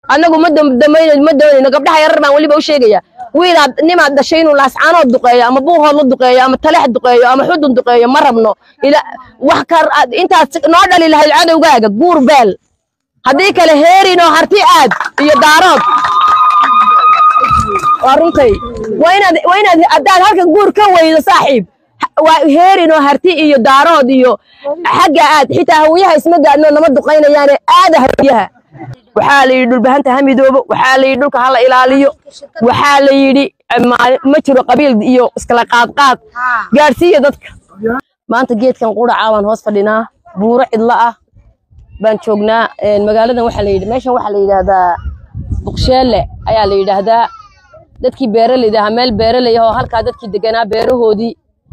annagu ma damdamayno ma doonayno gabdhaha yarar baan weliba u sheegaya wiilaad nimaad dhashay inuu laascaanood duqeeyo ama buuhood la duqeeyo ama taleex duqeeyo ama xudun duqeeyo ma rabno ila wax kar aad intaad noo dhali lahayd cadowgaaga guur beel haddii kale heerinoo harti aad iyo daarood waa runtay waa inaad waa inaad haddaad halkan guur ka weydo saaxiib ha- waa heerinoo harti iyo daarood iyo xagga aad xitaa hawiyaha isma gaadhno nama duqaynayaane aada hawiyaha waxaa la yidhi dhulbahanta ha midoobo waxaa la yidhi dhulka hala ilaaliyo waxaa la yidhi ma- ma jiro qabiil iyo iskala qaadqaad gaadhsiiya dadka maanta geedkan quraca baan hoos fadhinaa buuro cidlo ah baan joognaa een, magaaladan waxaa la yidhi meeshan waxaa la yidhaahdaa buqsheelle ayaa la yidhaahdaa dadkii beeraleyda ahaa meel beeraley ah oo halkaa dadkii deganaa beerahoodii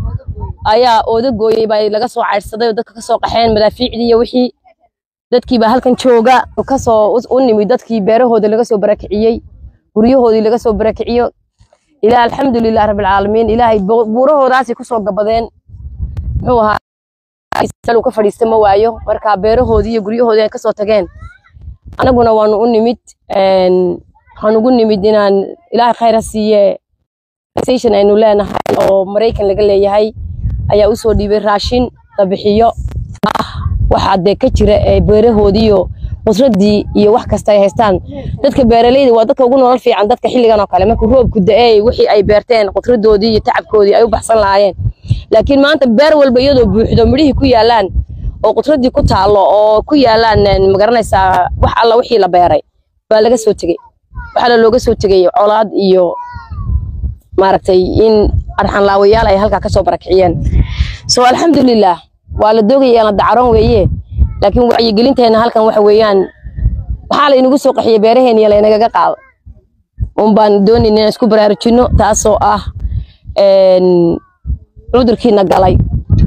ayaa ooda gooyey baa laga soo caydhsaday oo dadka ka soo qaxeen madaafiicdii iyo wixii dadkii baa halkan jooga kasoo u- u nimid dadkii beerahoodii laga soo barakiciyey guryahoodii laga soo barakiciyo ilaa alxamdulilah rabbilcaalamiin ilaahay bu- buurahoodaasay kusoo gabadeen muxuu ahaa meel uu ka fadhiista ma waayo marka beerahoodii iyo guryahoodii ay kasoo tageen anaguna waanu u nimid een, waxaan ugu nimid inaan ilaahay khayr ha siiye station aynu leenahay oo maraykan laga leeyahay ayaa usoo dhiibay raashin la bixiyo ah waxa dee ka jira ee beerahoodiiyo qudradii iyo wax kasta ay haystaan dadka beeraleyda waa dadka ugu nolol fiican dadka xilligan oo kale markuu roobku da-eey wixii ay beerteen qudradoodii iyo tacabkoodii ay u baxsan lahaayeen laakiin maanta beer walba iyadoo buuxdo midhihii ku yaalaan oo qudradii ku taalo oo ku yaalaan een, magaranaysaa wax alla wixii la beeray baa laga soo tegey waxaana looga soo tegay colaad iyo maaragtay in arxanlaawayaal ay halkaa kasoo barakiciyeen so alxamdulilah waa la doogaya la dacaroon weeye laakiin wacyigelinteena halkan waxa weeyaan waxaa laynagu soo qaxiyey beeraheeniya laynagaga qaado un baan doonayn inaan isku baraarujino taasoo ah een, cudurkiina galay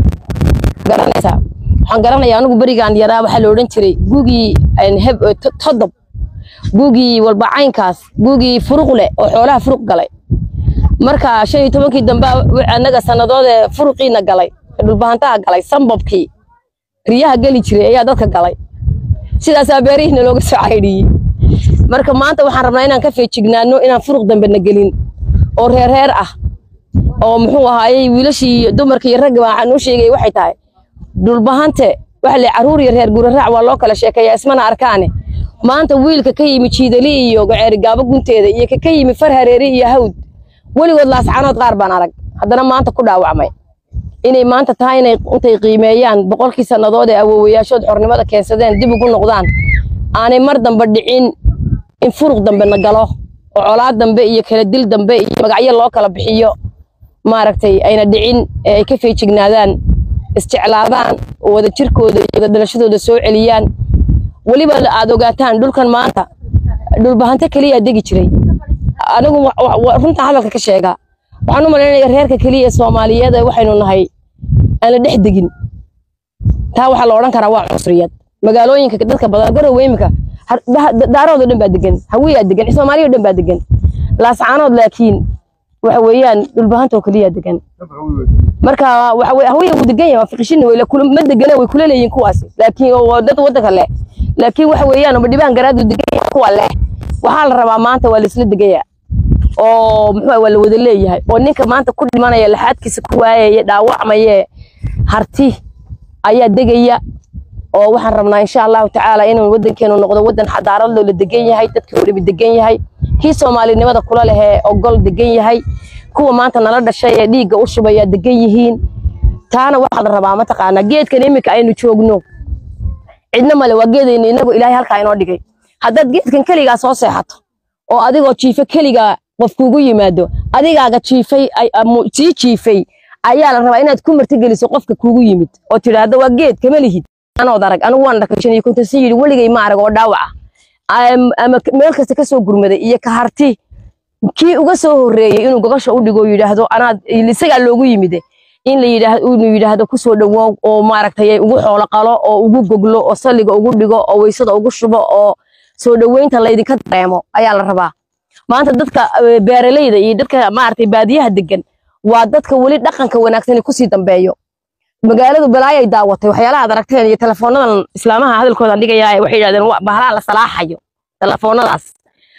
garanaysaa waxaan garanayaa anigu berigaan yaraa waxaa la odhan jiray gugii een, heb- eh, to- todob gugii walba caynkaas gugii furuq leh oo xoolaha furuq galay marka shan iyo tobankii dambe anaga sannadoodee furuqiina galay ee dhulbahantaha galay sambabkii riyaha geli jiray ayaa dadka galay sidaasaa beerihiina looga soo caydhiyey marka maanta waxaan rabnaa inaan ka feejignaano inaan furuq dambe na gelin oo reer reer ah oo muxuu ahaayey wiilashii iyo dumarkii iyo ragga waxaan u sheegay waxay tahay dhulbahante waxa le caruur iyo reer guraraac waa loo kala sheekeeyaa ismana arkaane maanta wiilka ka yimi jiidali iyo gaceeri gaabo gunteeda iyo ka ka yimi far hareeri iyo hawd weligood laascanood qaar baan arag haddana maanta ku dhaawacmay inay maanta tahay inay intay qiimeeyaan boqolkii sannadood ee awoowayaashood xornimada keensadeen dib ugu noqdaan aanay mar dambe dhicin in furuq dambe na galo oo colaad dambe iyo kala dil dambe iyo magacyo loo kala bixiyo maaragtay ayna dhicin ee ay ka feejignaadaan isjeclaadaan oo wada jirkooda iyo wada dhalashadooda soo celiyaan weliba aad ogaataan dhulkan maanta dhulbahanto keliyaa degi jiray anigu wa- wa- wa- runta hadalka ka sheegaa waxaan u malaynaya reerka keliya ee soomaaliyeed ee waxaynu nahay aan la dhex degin taa waxaa la odhan karaa waa cunsuriyad magaalooyinka dadka badan garowe imika har- da- da- daarood oo dhan baa degan hawiyaa degan soomaaliya oo dhan baa degan laascaanood laakiin waxa weeyaan dhulbahanta oo keliyaa degan marka waxa weye hawiya wuu degan yahay waa fiqishina way la kula ma degana way kula leeyihin kuwaasi laakiin oo waa dad waddanka leh laakiin waxa weeyaan ma dhibaan garaadu degan yahay kuwa leh waxaa la rabaa maanta waa laisla degaya oo muxuu ah, waa la wada leeyahay oo ninka maanta ku dhimanaya laxaadkiisa ku waayaya dhaawacmaye harti ayaa degaya oo waxaan rabnaa insha allahu tacaala inuu wadankeenu noqdo wadan xadaarad loo la degan yahay dadka weliba degan yahay kii soomaalinimada kula lehee ogol degan yahay kuwa maanta nala dhashay ee dhiigga u shubaya degan yihiin taana waxaa la rabaa mataqaanaa geedkan iminka aynu joogno cidna male waa geedayna inagu ilaahay halkaa inoo dhigay haddaad geedkan keligaa soo seexato oo adigoo jiife keligaa qof kugu yimaado adigaaga jiifay ay- amu- sii jiifay ayaa la rabaa inaad ku martigeliso qofka kugu yimid oo tidhaahdo waa geed kama lihid anood arag anigu waan dhakay shan iyo konton si yidhi weligay ma arag oo dhaawaca Am- ama k- meel kasta kasoo gurmaday iyo ka harti kii uga soo horreeyey inuu gogosha u dhigo yidhaahdo anaad isagaa loogu yimide in la yidhaahdo inuu yidhaahdo kusoo dhawoow oo maaragtay ugu xoolo qalo oo ugu goglo oo salliga ugu dhigo oo weysada ugu shubo oo soo dhaweynta laydinka dareemo ayaa la rabaa maanta dadka eh, beeraleyda iyo dadka maaragtay baadiyaha degan waa dadka weli dhaqanka wanaagsan kusii dambeeyo magaaladu balaayay daawatay waxyaalaha aad aragteen iyo teleefoonadan islaamaha hadalkooda dhigaya waxay yidhahdeen "Wa- bahalaha la salaaxayo telefoonadaas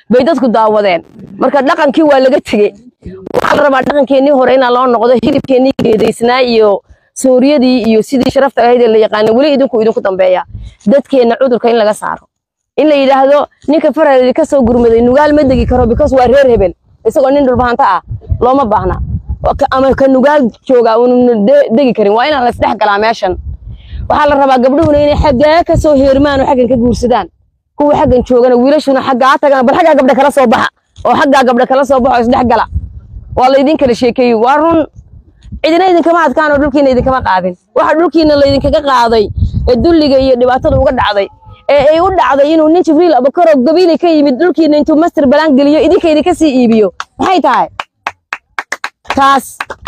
bay dadku daawadeen marka dhaqankii waa laga tegey waxaa la rabaa dhaqankeennii hore inaa loo noqdo hilibkeennii geedaysnaa iyo sooriyadii iyo sidii sharafta ahayd ee la yaqaana weli idinku idinku dambeeya dadkeenna cudurka in laga saaro in la yidhaahdo ninka farhaleedi ka soo gurmaday nugaal ma degi karo because waa reer hebel isagoo nin dhulbahanta ah looma baahna ama ka nugaal jooga uuna degi karin waa inaan laisdhex galaa meeshan waxaa la rabaa gabdhuhuna inay xaggaa ka soo heermaan oo xaggan ka guursadaan kuwa xaggan joogana wiilashuna xaggaa tagaan bal xaggaa gabdha kala soo baxa oo xaggaa gabdha kala soo baxa oo isdhex gala waa laydin kala sheekeeyey waa run cidina idinkama adkaan oo dhulkiina idinkama qaadin waxa dhulkiina laydinkaga qaaday ee dulliga iyo dhibaatada uga dhacday ee ay u dhacday inuu nin jibriil abakaro gabiilay ka yimid dhulkiina intuu master balaan geliyo idinka idinka sii iibiyo maxay tahay taas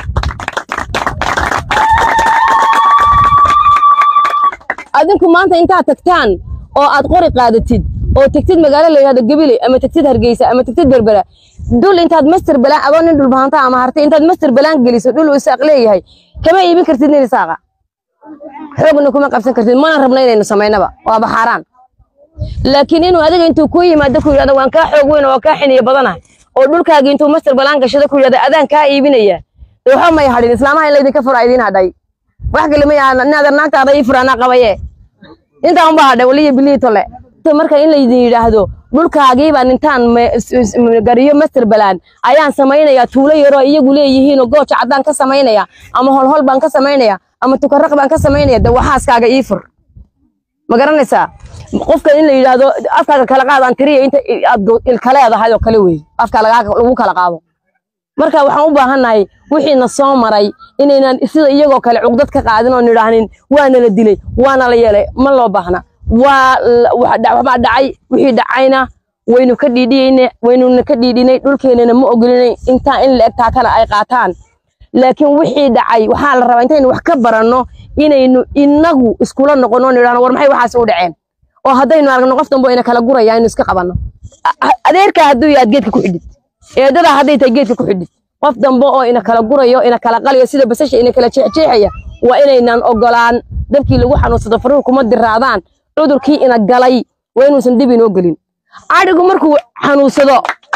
adinku maanta intaad tagtaan oo aad qori qaadatid oo tegtid magaalo la yidhahdo gabiley ama tegtid hargeysa ama tegtid berbera dhul intaad master balaan adoo nin dhulbahanta ama hartay intaad master balaan geliso dhul uu isaaq leeyahay kama iibin kartid nin isaaqa xoogna kuma qabsan kartid mana rabna inaynu samaynaba waaba xaaraan laakiin inuu adiga intuu ku yimaado ku yidhahdo waan kaa xoog weyn oo kaa xiniyo badanahay oo dhulkaagi intuu master balaan gashado ku yidhahdo adaan kaa iibinaya dee waxba may hadhin islaamaha in laydinka fura idiin hadhay wax kale ma yaha naader naagtaada ii furaanaa qabaye intaa unbaa hadhay waliyo bilii tole marka in laydin yidhaahdo dhulkaagiibaan intaan gariyo master balaan ayaan samaynayaa tuulo yaroo iyagu leeyihiinoo gooja caddaan ka samaynaya ama holhol baan ka samaynaya ama tukaraq baan ka samaynaya de waxaaskaaga ii fur ma garanaysaa qofka in la yidhaahdo afkaaga kala qaadaan tiriya inta aad ilka leedahay oo kale wey afka lagu kala qaado marka waxaan u baahannahay wixiina soo maray inaynan sida iyagoo kale cugdad ka qaadin oo nidhaahnin waana la dilay waana la yeelay ma loo baahna waa waxbaa dhacay wixii dhacayna waynu ka dhiidhiyeyne waynuna ka dhiidhinay dhulkeenana ma ogolinay intaa in la egtaa kale ay qaataan laakiin wixii dhacay waxaa la rabaa intaynu wax ka baranno inaynu inagu iskula noqono nidhahno war maxay waxaas u dhaceen oo haddaynu aragno qof dambo ina kala guraya aynu iska qabanno adeerkaa hadduu yaad geedka ku xidhid eedadaa hadday tahay geedka ku xidhid qof dambe oo ina kala gurayo ina kala qalayo sida basasha ina kala jeexjeexaya waa inaynan ogolaan dabkii lagu xanuunsado faruhu kuma diraadaan cudurkii ina galay waa inuusan dib inoo gelin cadhigu markuu xanuunsado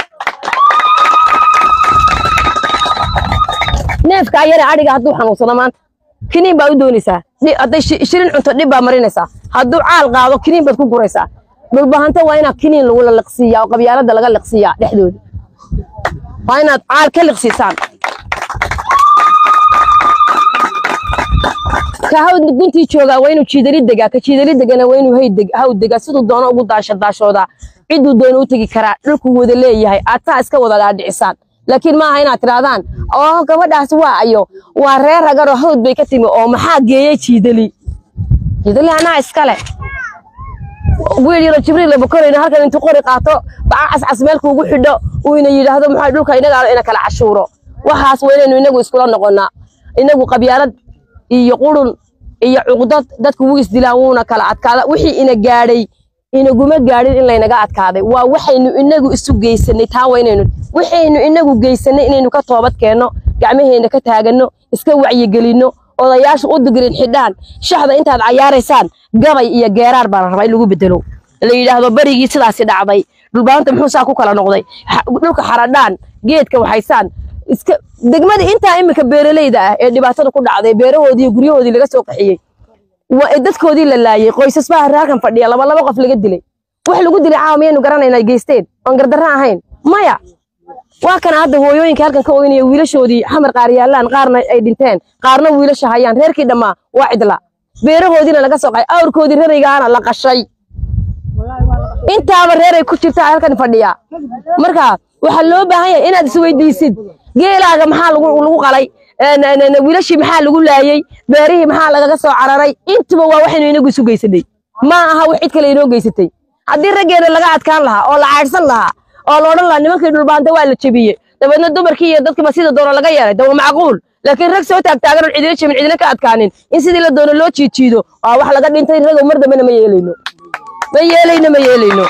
neefkaa yare adhiga hadduu xanuunsado maanta kiniin baa u doonaysaa hadday shirin cunto dhib baa marinaysaa hadduu caal qaado kiniin baad ku guraysaa dhulbahanta waa inaa kiniin lagu laliqsiiyaa oo qabyaalada laga liqsiiyaa dhexdooda waa inaad caal ka liqsiisaan ka hawd guntii joogaa waa inuu jiidali degaa ka jiidali degana waa inuu hawd degaa siduu doono ugu daasha daashoodaa cidduu doono u tegi karaa dhulku wada leeyahay aad taa iska wada dhaadhicisaan laakiin maaha inaad tidhaahdaan oo gabadhaas waa ayo waa reer ragaroo hawd bay ka timi oo maxaa geeyey jiidali jiidali anaa iskale wiil yaro jibriil labakorayna halkan intuu qori qaato baca cascas meelka ugu xidho uu ina yidhaahdo maxaa dhulka inaga ina kala cashuuro waxaas waa inaynu inagu iskula noqonnaa inagu qabyaalad iyo qurun iyo cuqdad dadku wuu isdilaan wuuna kala adkaada wixii ina gaadhay inaguma gaadhin in laynaga adkaaday waa waxaynu inagu isu geysanay taa waa inaynu waxaynu inagu geysanay inaynu ka toobad keenno gacmaheena ka taaganno iska wacyigelinno odayaasha u digirin xidhaan shaxda intaad cayaaraysaan gabay iyo geeraar baa la rabaa in lagu bedelo la yidhaahdo berigii sidaasi dhacday dhulbaanta muxuu saa ku kala noqday dhulka xaradhaan geedka waxaysaan iska degmadii intaa iminka beeralayda ah ee dhibaatada ku dhacday beerahoodii iyo guryahoodii laga soo qaxiyey dadkoodii la laayey qoysas baa halkan fadhiya laba laba qof laga dilay wax lagu dilay caawa miyaynu garanayna geysteen oon gardarra ahayn maya waa kana hadda hooyooyinka halkan ka oynaya wiilashoodii xamar qaar yaallaan qaarna ay dhinteen qaarna wiilasha hayaan reerkii dhammaa waa cidla beerahoodiina laga soo qay awrkoodii raraygaana la qashay intaaba reeray ku jirtaa halkan fadhiya marka waxaa loo baahan yahay inaad isweydiisid geelaaga maxaa lagu qalay wiilashii maxaa lagu laayey beerihii maxaa lagaga soo cararay intuba waa waxaynu inagu isu geysanay ma aha wax cid kale inoo geysatay haddii raggeena laga adkaan lahaa oo la caadhsan lahaa oo la odhan lahaa nimankii dhulbaanta waa la jebiyey dabeedna dumarkii iyo dadkiiba sida doono laga yeelay de waa macquul laakiin rag soo taagtaagan oon cidina jebin cidina ka adkaanin in sidii la doono loo jiijiido waa wax laga dhintay ragow mar dambena ma yeelayno ma yeelayno ma yeelayno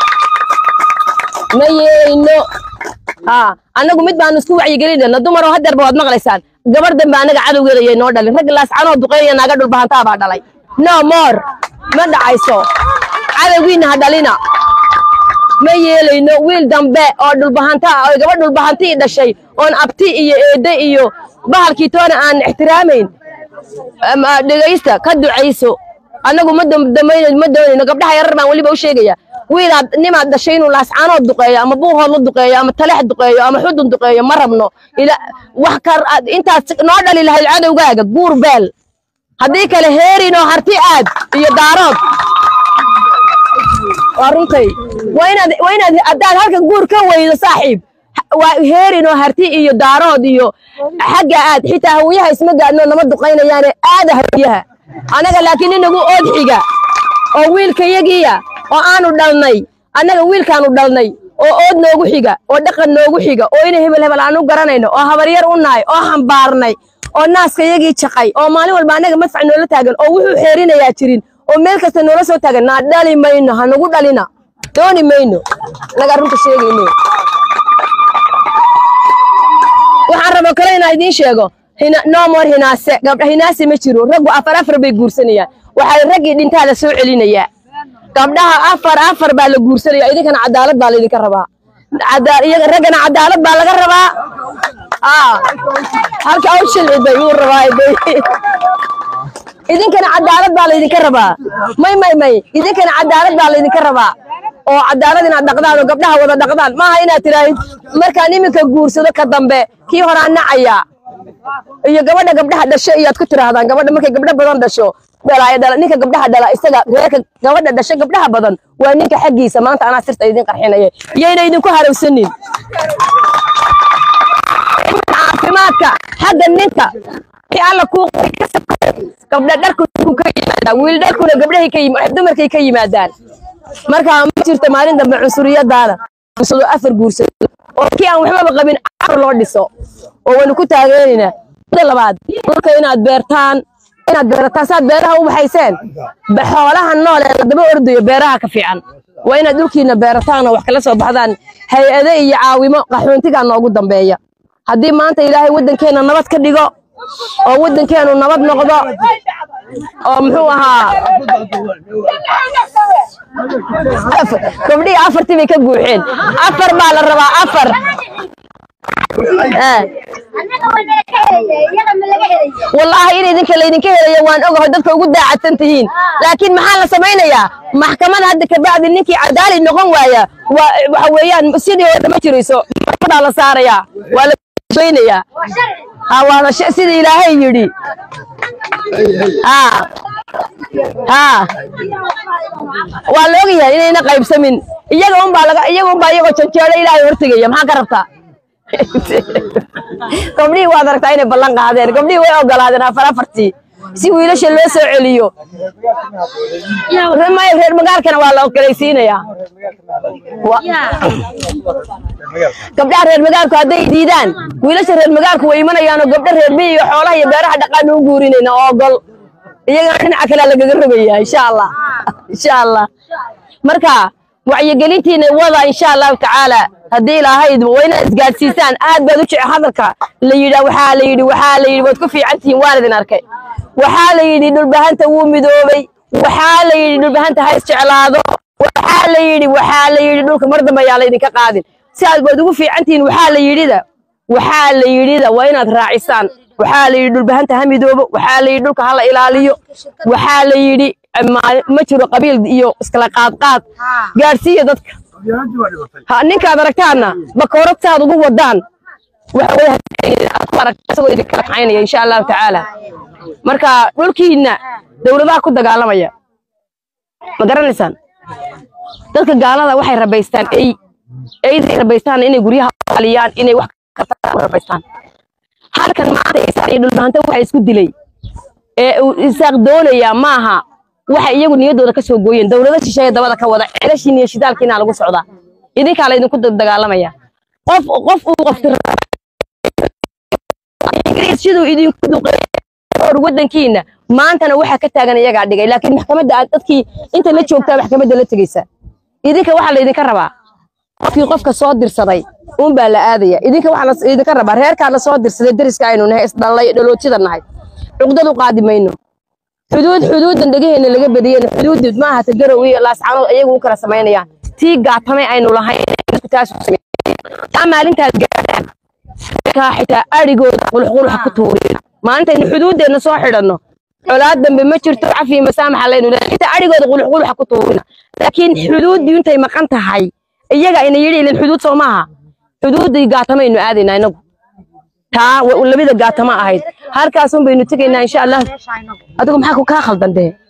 ma yeelayno haa annagu mid baanu isku wacyigelinayna dumaroo hadeerba waad maqlaysaan gabar dambe annaga cadowgeeda yay noo dhalin rag laascanoo duqeynaya naaga dhulbahantaa baa dhalay no more ma dhacayso cadowgiina ha dhalina ma yeelayno wiil dambe oo dhulbahanta ah oo gabadh dhulbahantii dhashay oon abti iyo eedde iyo bahalkii toona aan ixtiraamayn ama dhegaysta ka ducayso annagu ma damdamayno ma doonayno gabdhaha yarar baan weliba u sheegaya wiilaad nimaad dhashay inuu laascaanood duqeeyo ama buuhood la duqeeyo ama taleex duqeeyo ama xudun duqeeyo ma rabno ila wax kar intaas noo dhali lahayd cadowgaaga guur beel haddii kale heerinoo harti aad iyo daarood waa runtay waa inaad waa inaad haddaad halkan guur ka weydo saaxiib waa heerinoo harti iyo daarood iyo xagga aad xitaa hawiyaha isma gaadno nama duqaynayaane aada hawiyaha annaga laakiin inagu ood xiga oo wiilkayagiya oo aanu dhalnay annaga wiilkaanu dhalnay oo ood noogu xiga oo dhaqan noogu xiga oo ina hebel hebel aan u garanayno oo habaryar u nahay oo hambaarnay oo naaskayagii jaqay oo maalin walba annaga madfac noola taagan oo wuxuu xeerinayaa jirin oo meel kasta noola soo taagan naa dhali mayno ha nagu dhalina dooni mayno naga runta sheegayno waxaan rabo kale inaa idiin sheego no more hinaase gabdha hinaase ma jiro raggu afar afar bay guursanayaan waxay raggii dhintaa la soo celinayaa gabdhaha afar afar baa la guursanaya idinkana cadaalad baa laydinka rabaa iyaga raggana cadaalad baa laga rabaa halka aw shilciday wuu rabaa idinkana cadaalad baa laydinka rabaa may may may idinkana cadaalad baa laydinka rabaa oo cadaalad inaad dhaqdaan oo gabdhaha wada dhaqdaan maaha inaad tiraahid markaan iminka guursado ka dambe kii horaa nacaya iyo gabadha gabdhaha dhasho iyaad ku tiraahdaan gabadha markay gabdho badan dhasho dhalaayo dhala ninka gabdhaha dhala isaga reerka gabadha dhasho gabdhaha badan waa ninka xaggiisa maanta anaa sirta idin qarxinaya iyayna idinku harowsanin caafimaadka xagga ninka alla kuu gabdha dharku ka yimaadaan wiil dharkuna gabdhahay ka yimaadaan dumarkay ka yimaadaan marka ma jirto maalin dambe cunsuriyadaada guursado afar guursado oo kii aan waxbaba qabin afar loo dhiso oo waynu ku taageeraynaa mida labaad dhulka inaad beertaan inaad beerataan saad beeraha u baxayseen xoolaha nool ee ladaba ordayo beeraha ka fiican waa inaad dhulkiina beerataan oo wax kala soo baxdaan hay-ade iyo caawimo qaxoontigaa noogu dambeeya haddii maanta ilaahay waddankeenna nabad ka dhigo oo waddankeenu nabad noqdo oo muxuu ahaa gabdhihii afartii bay ka guuxeen afar baa la rabaa afar wallaahi in idinka laydinka helayo waan ogaho dadka ugu daacadsan tihiin laakiin maxaa la samaynayaa maxkamada hadda kabacdi ninkii cadaali noqon waaya waxa weeyaan sidii oo ma jirayso maxkamadaa la saarayaa waa la weynayaa ha waana sida ilaahay yidhi ha ha waa la ogyahay inayna qaybsamin iyaga unbaa laga iyaga unbaa iyagoo janjeelo ilaahay hortegaya maxaa ka rabtaa gabdhihii waad aragtaa inay ballan qaadeen gabdhihii way ogolaadeen afar afartii si wiilasha loo soo celiyo reer magaalkana waa la ogolaysiinayaa gabdhaha reer magaalku hadday diidaan wiilasha reer magaalku way imanayaanoo gabdha reer miyi iyo xoolaha iyo beeraha dhaqaanu u guurinayna oo ogol iyagana dhinaca kalea lagaga rogayaa insha allah insha allah marka wacyigelintiina wada insha allahu tacaala haddii ilaahayd waa inaad isgaadhsiisaan aad baad u jece hadalka la yidhaa waxaa la yidhi waxaa la yidhi waad ku fiican tihiin waan idin arkay waxaa la yidhi dhulbahanta wuu midoobay waxaa la yidhi dhulbahanta ha isjeclaado waxaa la yidhi waxaa la yidhi dhulka mar dambe ayaa laydinka qaadin si aad waad ugu fiican tihiin waxaa la yidhida waxaa la yidhida waa inaad raacisaan waxaa la yidhi dhulbahanta ha midoobo waxaa la yidhi dhulka hala ilaaliyo waxaa la yidhi ma jiro qabiil iyo iskala qaadqaad gaadhsiiya dadka ninkaad aragtaana bakoorad saad ugu wadaan isagoo idinkala kaxaynaya insha allahu tacaala marka dhulkiina dowladaha ku dagaalamaya ma garanaysaan dadka gaalada waxay rabaystaan ey eyday rabaystaan inay guryaha aliyaan inay wax rabaystaan halkan maanta isaan iyo dhulbahanta waxa isku dilay ee uu isaaq doonayaa maaha waxay iyagu niyaddooda ka soo gooyeen dowlado shisheeye dabada ka wada celashiin iyo shidaalkiina lagu socdaa idinkaa laydinku dagaalamaya qof qof uu qofti ingiriis siduu idinku duqeeyay waddankiina maantana waxaa ka taagan iyagaa dhigay laakiin maxkamadda aad dadkii inta la joogtaa maxkamadda la tegaysa idinka waxaa laydinka rabaa qofkii qofka soo dirsaday uunbaa la aadaya idinka waxaa idinka rabaa reerkaa la soo dirsaday deriska aynu nahay isdhallay dhalootida nahay cuqdad u qaadi mayno xuduud xuduudan dhegaheenna laga badiyeen xuduudid ma ahata garow iyo laascanood ayagu u kala samaynayaan tii gaatamay aynu lahayn dadku taas u sameeyeen taa maalintaas gaadhaan kaa xitaa adhigooda qulxqulxa ku tuurina maalintaynu xuduuddeenna soo xidhanno colaad dambe ma jirto cafi masaamaxa laynu leeyahay xitaa adhigooda qulxqulxa ku tuurina laakiin xuduuddii intay maqan tahay iyaga ina yidhi ilin xuduud soo maaha xuduuddii gaatamaynu aadaynaa inagu taa wa- labada gaatama ahayd halkaasun baynu tegaynaa insha allah adigu maxaa ku kaa khaldan dee